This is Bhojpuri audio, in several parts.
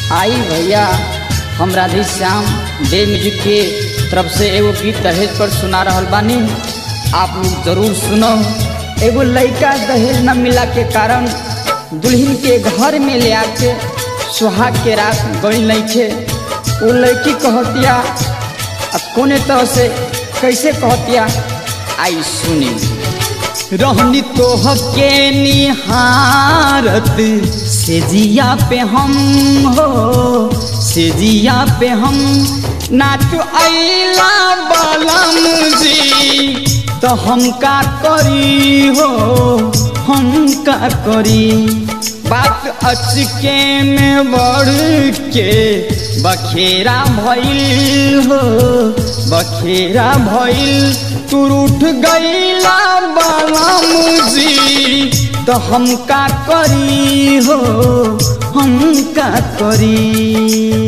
आई भैया हम राधे श्याम डे म्यूजिक के तरफ से एगो गीत दहेज पर सुना रहल बानी आप लोग जरूर सुनो एगो लड़का दहेज न मिला के कारण दुल्हन के घर में ले आके सुहाग के रात गई नइखे वो लड़की कहतिया आ कोने तरह से कैसे कहतिया आई सुनी रहनी तोह के निहारत से जिया पे हम हो से जिया पे हम नाच अला बलम जी तो हम का करी हो हम का करी बात अचके में बढ़ के बखेरा भइल हो बखेरा भइल तू उठ गईला बलम जी तो हम का करी हो हम का करी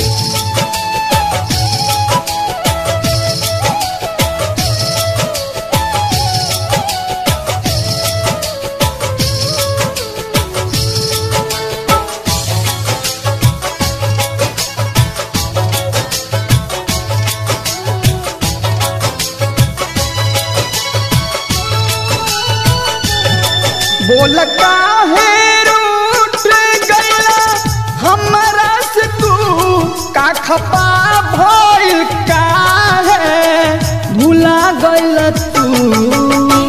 बोल काहे रूठ गया हमरा से तू का खपा भइल काहे भुला गइल तू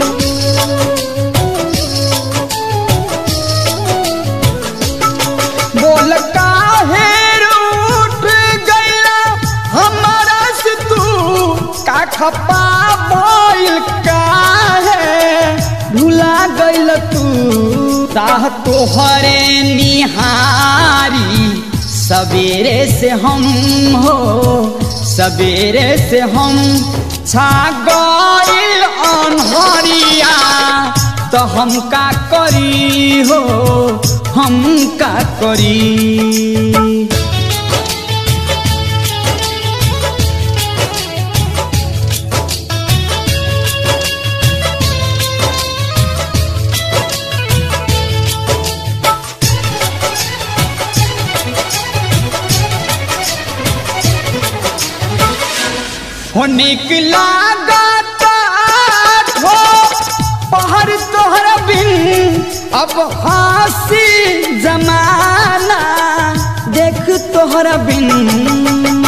बोल काहे रूठ गया हमरा से तू का खपा भइल काहे भुला गइल तू ताह तोहरे निहारी सवेरे से हम हो सवेरे से हम छा गइल अनहरिया तो हम का करी हो हम का करी हो निकला गाता हो पहाड़ तोहर बिन अब हासी जमाना देख तोहर बिन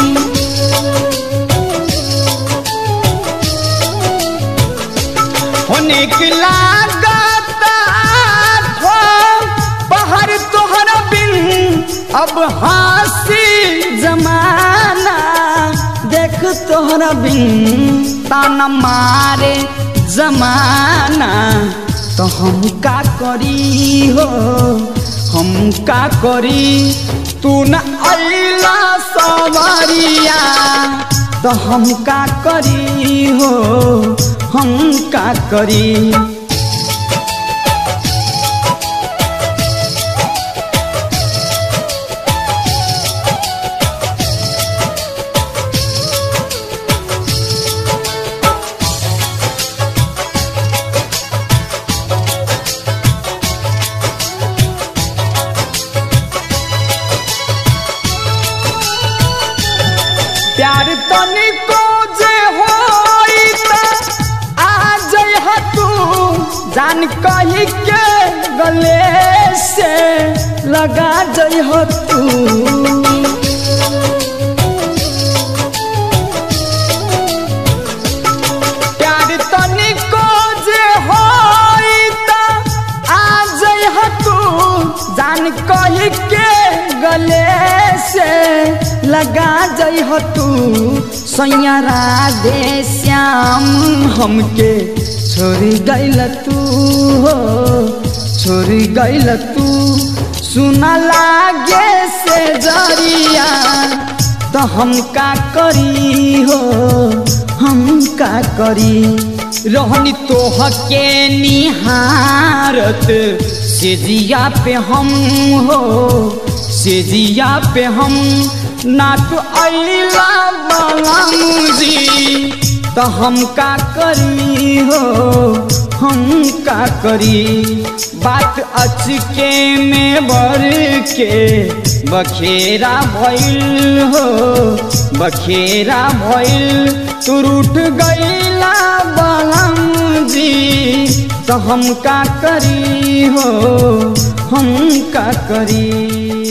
हो निकला गाता हो पहाड़ तोहर बिन अब हासी जमाना देख तोहरा बिन ताना मारे जमाना तो हम का करी हो हम का करी तू न अला सवारिया तो हम का करी हो हम का करी प्यार तनिको जे होई त आ जइह तू जान कही के गले से लगा जइह तू प्यार तनिको जे होई त आ जइह तू जान कही के गले से लगा जइह तू सैया राधे श्याम हमके छोड़ गइल तू हो छोड़ गइल तू सुना लागे से जरिया तो हम का करी हो हम का करी रहनी तोह के निहारत से जिया पे हम हो से जिया पे हम नाच अला बलम जी तो हम का करी हो हम का करी बात अचके में भर के बखेरा भइल हो बखेरा भइल तू रूठ गईला बलम जी तो हम का करी हो हम का करी